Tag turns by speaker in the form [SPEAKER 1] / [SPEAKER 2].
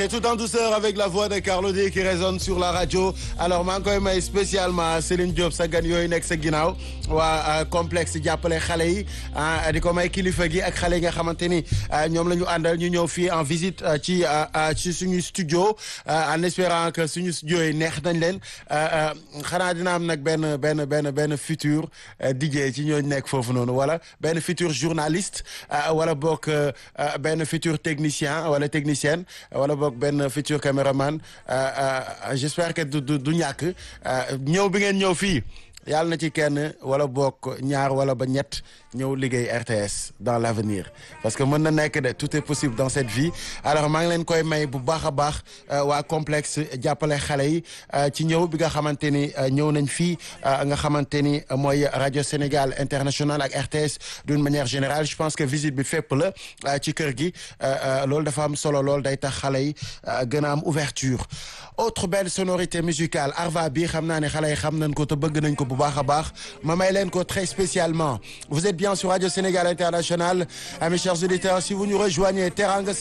[SPEAKER 1] c'est tout en douceur avec la voix de Carlou D qui résonne sur la radio alors maa ngi koy may spécialement Céline Diop sa gan yooyu nekk sa ginnaaw waa complexe jàppale xale yi di ko may kilifa gi ak xale yi nga xamante ni ñoom la ñu àndal ñu ñëw fii en visite ci ci suñu studio en espérant que suñu studio yi neex nañ leen xanaa dina am nag benn benn benn benn futur DJ ci ñooñu nekk foofu noonu wala benn futur journaliste wala boog benn futur technicien wala technicienne wala boog benn futur caméraman j'espère que du du ñàkk ñëw bi ngeen ñëw fii yàlla na ci kenn wala bokk ñaar wala ba ñett ñëw liggéey RTS dans l'avenir parce que mën na nekk de tout est possible dans cette vie alors maa ngi leen koy may bu baax a baax waa complexe jàppale xale yi ci ñëw bi nga xamante ni ñëw nañ fii nga xamante ni mooy rajo Sénégal international ak RTS d'une manière générale je pense que visite bi fépp la ci kër gi loolu dafa am solo lool day tax xale yi gën a am ouverture autre belle sonorité musicale Arva bi xam naa ne xale yi xam nañ ko te bëgg nañ ko bu baax a baax ma may leen ko très spécialement vous êtes bien sur Radio Sénégal International mes chers auditeurs si vous nous rejoignez Teranga